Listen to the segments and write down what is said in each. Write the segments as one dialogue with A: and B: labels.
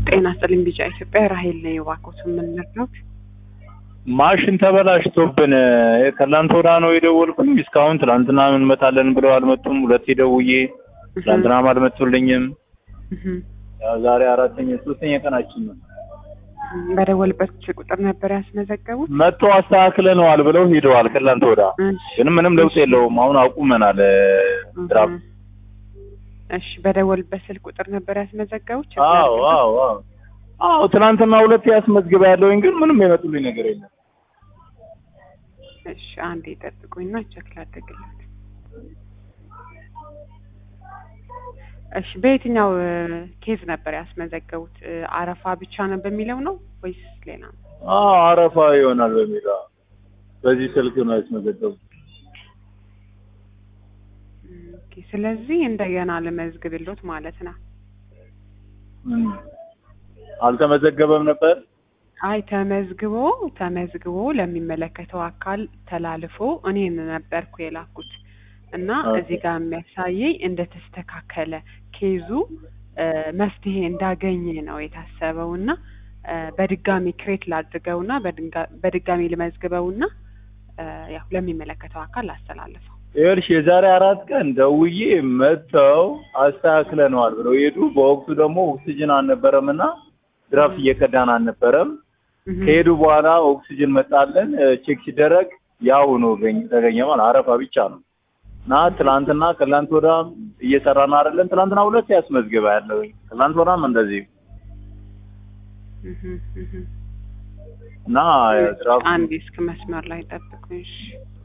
A: ጤና ይስጥልኝ ቢጫ ኢትዮጵያ ራሄል ነኝ። እባክዎት ምን ልርዳዎት?
B: ማሽን ተበላሽቶብን ከትላንት ወዲያ ነው የደወልኩኝ። እስካሁን ትላንትና እንመጣለን ብለው አልመጡም። ሁለቴ ደውዬ ትላንትናም አልመጡልኝም። ያው ዛሬ አራተኛ ሶስተኛ ቀናችን ነው።
A: በደወልበት ቁጥር ነበር ያስመዘገቡት?
B: መጥቶ አስተካክለነዋል ብለው ሄደዋል። ከትላንት ወዲያ
A: እሺ
B: ግን ምንም ለውጥ የለውም። አሁን አቁመናል ድራፍት።
A: እሺ በደወልበት ስልክ ቁጥር ነበር ያስመዘገቡት?
B: አዎ አዎ አዎ አዎ ትናንትና ሁለቴ ያስመዝግባ ያለውኝ ግን ምንም የመጡልኝ ነገር የለም።
A: እሺ አንዴ ይጠብቁኝና ቼክ ላድርግለት። እሺ በየትኛው ኬዝ ነበር ያስመዘገቡት? አረፋ ብቻ ነው በሚለው ነው ወይስ ሌላ ነው?
B: አዎ አረፋ ይሆናል በሚለው በዚህ ስልክ ነው ያስመዘገቡት።
A: ኦኬ ስለዚህ እንደገና ልመዝግብሎት ማለት ነው።
B: እም። አልተመዘገበም ነበር።
A: አይ ተመዝግቦ ተመዝግቦ ለሚመለከተው አካል ተላልፎ እኔን ነበርኩ የላኩት እና
B: ኦኬ።
A: እዚህ ጋር የሚያሳየኝ እንደተስተካከለ ኬዙ እ መፍትሄ እንዳገኘ ነው የታሰበው እና እ በድጋሚ ክሬት ላድርገውና በድንጋ- በድጋሚ ልመዝግበውና እ ያው ለሚመለከተው አካል አስተላልፈው።
B: ይኸውልሽ የዛሬ አራት ቀን ደውዬ መጥተው አስተካክለነዋል ብለው ሄዱ። በወቅቱ ደግሞ ኦክሲጅን አልነበረም እና ድራፍት እየቀዳን አልነበረም።
A: እህ
B: ከሄዱ በኋላ ኦክሲጅን መጣለን። እ ቼክ ሲደረግ ያው ነው ገኝ- ተገኘ ማለት አረፋ ብቻ ነው እና ትላንትና ከትላንት ወዲያም እየሰራን አይደለም። ትላንትና ሁለት ያስመዝግባ ያለውኝ ትላንት ወዲያም እንደዚህ
A: እህ እህ
B: እና ድራፍት
A: አንዴ እስክ መስመር ላይ ጠብቁኝ። እሺ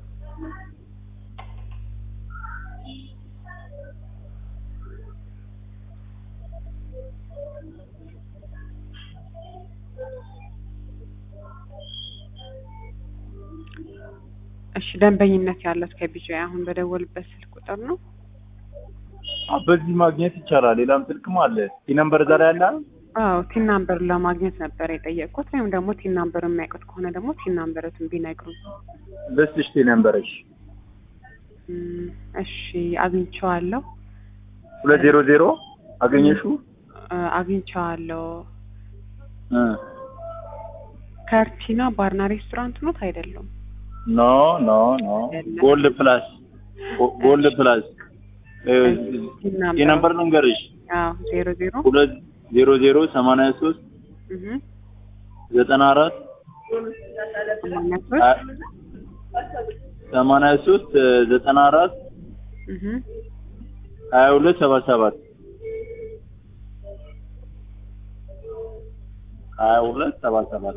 A: እሺ ደንበኝነት ያለት ከቢጂአይ አሁን በደወልበት ስልክ ቁጥር ነው።
B: አ በዚህ ማግኘት ይቻላል። ሌላም ስልክም አለ። ቲ ነምበር ዛሬ ያለ
A: አዎ ቲን ናምበር ለማግኘት ነበር የጠየቅኩት። ወይም ደግሞ ቲን ናምበር የሚያውቁት ከሆነ ደግሞ ቲን ናምበረቱን ቢነግሩኝ።
B: ልስጥሽ ቲ ነምበርሽ
A: እም፣ እሺ አግኝቼዋለሁ
B: ሁለት ዜሮ ዜሮ አገኘሽው?
A: እ አግኝቼዋለሁ።
B: እ
A: ከርቲና ባርና ሬስቶራንት ኖት አይደለም?
B: ኖ ኖ ኖ ጎልድ ፕላስ ጎ- ጎልድ ፕላስ እ
A: ቲን
B: ቲ
A: ናምበር
B: ነምበር ልንገርሽ
A: አዎ ዜሮ ዜሮ
B: ሁለት ዜሮ ዜሮ ሰማንያ ሶስት
A: እህ
B: ዘጠና አራት
A: ሰማንያ ሶስት
B: ሰማንያ ሶስት ዘጠና አራት
A: እህ
B: ሀያ ሁለት ሰባ ሰባት ሀያ ሁለት ሰባ ሰባት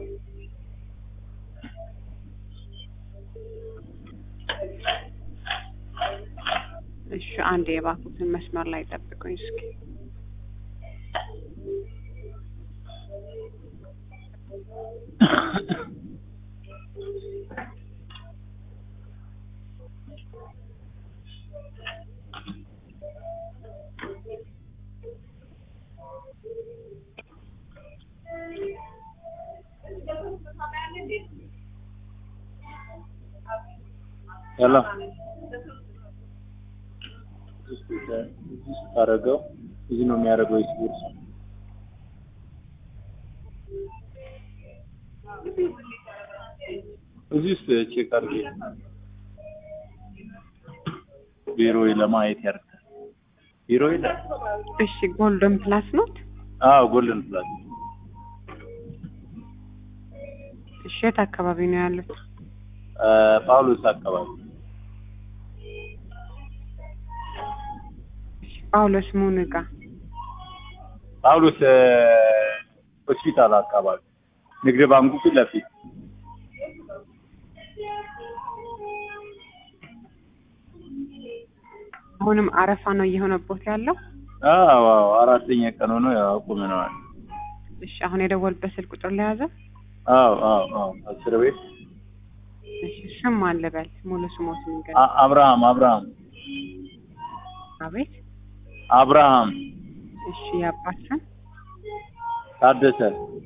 A: እሺ አንዴ የባኩትን መስመር ላይ ጠብቁኝ እስኪ።
B: ያላ አረገው እዚህ ነው የሚያደርገው ስፖርት እዚህ ውስጥ ቼክ አድርጌ ቢሮ ለማየት ያርጋል ቢሮ ይላል
A: እሺ ጎልደን ፕላስ ኖት?
B: አዎ ጎልደን ፕላስ
A: እሺ የት አካባቢ ነው ያሉት?
B: አ፣ ጳውሎስ አካባቢ
A: ጳውሎስ ሙንጋ
B: ጳውሎስ እ፣ ሆስፒታል አካባቢ ንግድ ባንኩ ፊት ለፊት
A: አሁንም አረፋ ነው እየሆነቦት ያለው?
B: አዎ አዎ አራተኛ ቀን ሆኖ ያው አቁመነዋል
A: እሺ አሁን የደወልበት ስልክ ቁጥር ለያዘ?
B: አዎ አዎ አዎ አስር ቤት
A: እሺ ስም ማን ልበል? ሙሉ ስሞት ንገር።
B: አ- አብርሃም አብርሃም
A: አቤት
B: አብርሃም
A: እሺ የአባት ስም?
B: ታደሰ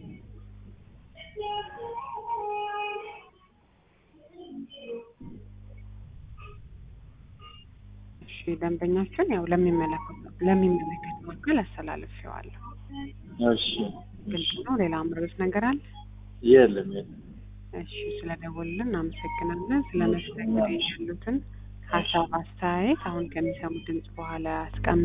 A: እሺ ደንበኛችን ያው ለሚመለከተው ለሚመለከተው አካል አስተላልፌዋለሁ።
B: እሺ
A: ግልጽ ነው። ሌላ ምርት ነገር አለ?
B: የለም የለም።
A: እሺ ስለደወሉልን እናመሰግናለን። ስለ መስተንግዶ ያሉትን ሀሳብ አስተያየት አሁን ከሚሰሙት ድምጽ በኋላ ያስቀምጡ።